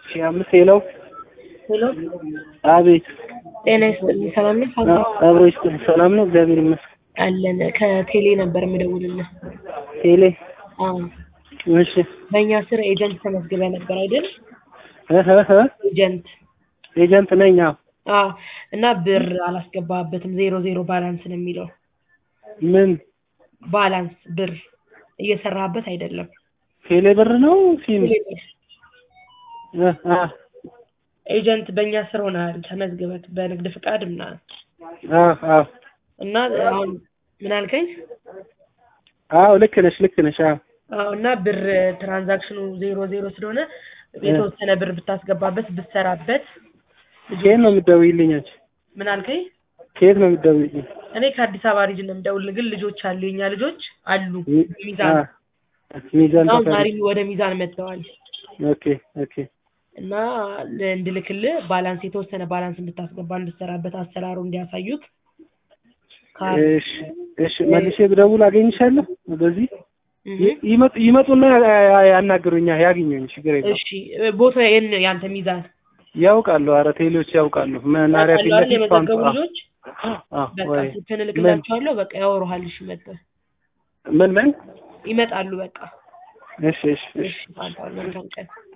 ሺህ አምስት ሄሎ ሄሎ አቤት ጤና ይስጥልኝ። ሰላም ነህ? ፋንታ አብሮ ይስጥልኝ ሰላም ነው እግዚአብሔር ይመስገን አለን። ከቴሌ ነበር የምደውልልህ። ቴሌ አዎ እሺ በእኛ ስር ኤጀንት ተመዝግበ ነበር አይደል? እህ እህ ኤጀንት ኤጀንት ነኝ አዎ አዎ። እና ብር አላስገባህበትም። ዜሮ ዜሮ ባላንስ ነው የሚለው። ምን ባላንስ ብር እየሰራህበት አይደለም። ቴሌ ብር ነው ሲም ቴሌ ብር እህ አህ ኤጀንት በእኛ ስር ሆነሃል ተመዝግበት በንግድ ፍቃድ ምናምን አዎ አዎ እና አሁን ምን አልከኝ? አዎ ልክ ነሽ ልክ ነሽ አዎ አዎ እና ብር ትራንዛክሽኑ ዜሮ ዜሮ ስለሆነ የተወሰነ ብር ብታስገባበት ብትሰራበት ከየት ነው የምትደውይልኝ አንቺ ምን አልከኝ? ከየት ነው የምትደውይልኝ እኔ ከአዲስ አበባ ሪጅን ነው የምደውልልህ፣ ግን ልጆች አሉ የኛ ልጆች አሉ ሚ- ሚዛን አዎ ሚዛን አሁን ተፈሪ ዛሬ ወደ ሚዛን መጥተዋል ኦኬ ኦኬ እና ል- እንድልክልህ ባላንስ የተወሰነ ባላንስ እንድታስገባ እንድትሰራበት አሰራሩ እንዲያሳዩት ካር እሺ እሺ መልሼ ብደውል አገኝሻለሁ በዚህ እህ ይ- ይመጡ ይመጡና ያ- ያ- ያናግሩኛል ያግኙኝ ችግር የለውም እሺ ቦታ የን ያንተ ሚዛን ያውቃሉ ኧረ ቴሌዎች ያውቃሉ መናሪያ ፊት ያውቃሉ አይደል? ለፊት ፓምፕ የመዘገቡ አዎ ልጆች አዎ በቃ ወይ ስልክህን እልክላቸዋለሁ። በቃ ያወሩሃል። እሺ መጥተህ ምን ምን ይመጣሉ። በቃ እሺ እሺ እሺ እሺ ፋንታሁን መልካም ቀን